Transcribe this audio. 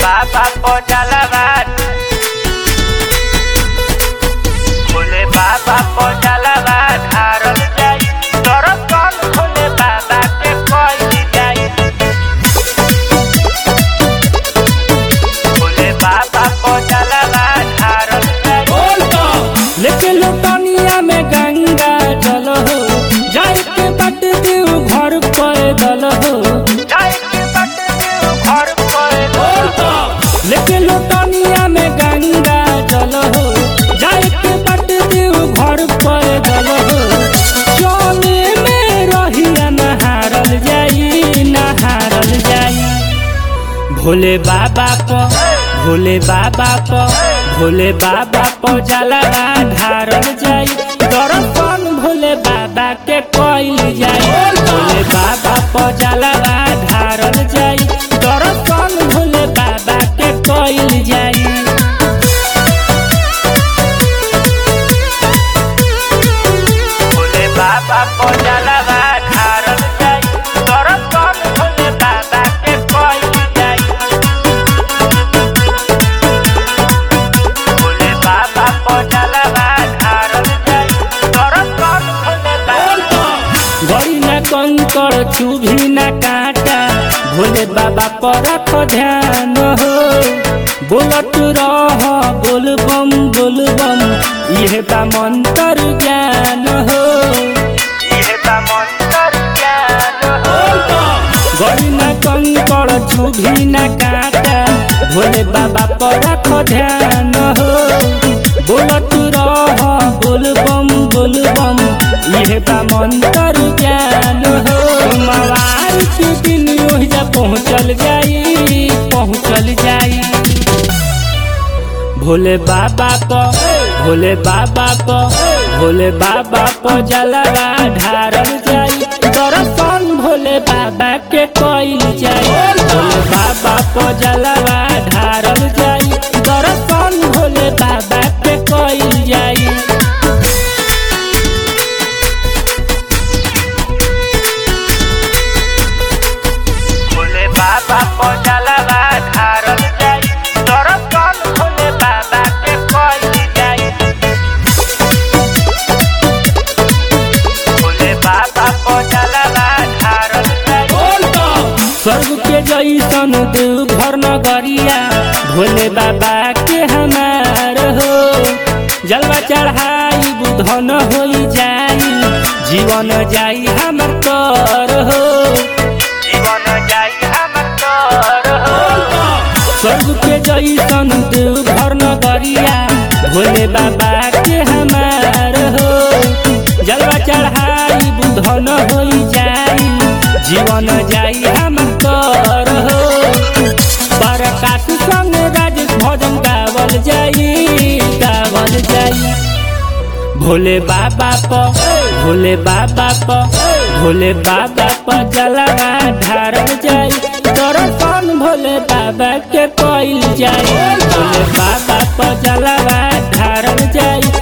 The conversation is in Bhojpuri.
बाबा को जलावान भोले बाबा को जलावान हारल जाई दर्शन भोले बाबा के कोई जाई भोले बाबा को जलावान हारल जाई लेके लोटनिया में गंगा जल हो जाए के बट देव घर पैदल हो जाई के बट देव घर पर लेके लोटनिया में गंगा जल हो जाए के बट देव घर पैदल हो चले में रहिया नहारल जाई नहारल जाई भोले बाबा को भोले बाबा को भोले बाबा को जलवा ढारल जाई दर्शन भोले बाबा के कइल जाई भोले बाबा को जलवा ढारल जाई दर्शन भोले बाबा के कइल जाई भोले बाबा को जलावान हारल जाई दर्शन भोले बाबा के कोई जाई भोले बाबा को जलावान हारल जाई दर्शन भोले बाबा गई न कंकड़ चुभी न काटा भोले बाबा पर रख ध्यान हो बोलत रह बोल बम बोल बम यह बा मंत्र ज्ञान हो यह बा मंत्र ज्ञान हो गई न कंकड़ चुभी न काटा भोले बाबा पर रख ध्यान हो बोलत रह बोल बम बोल बम यह बा मंत्र ज्ञान हो मवार के दिन ओहिजा पहुँचल जाई पहुँचल जाई भोले बाबा को भोले बाबा को भोले बाबा को जलवा ढारल जाई दर्शन भोले बाबा के कइल जाई भोले बाबा को जलवा ढारल जाई दर्शन भोले बाबा के कइल जाई भोले बाबा को जलावान हारल जाई दर्शन भोले बाबा के कोई जाई भोले बाबा को जलावान हारल जाई स्वर्ग के जैसन देव घर नगरिया भोले बाबा के हमार हो जलवा चढ़ाई बुधन हो जाई जीवन जाई हमर कर हो जीवन जाई हमर तोर हो स्वर्ग के जैसन देव घर नगरिया भोले बाबा के हमार हो जलवा चढ़ाई बुधन हो जाई जीवन जाई हमर कर हो बरकात संग राज भजन गावल जाई गावल जाई भोले बाबा प भोले बाबा प भोले बाबा प जलवा ढारल जाई दर्शन भोले बाबा के कइल जाई भोले बाबा प जलवा ढारल जाई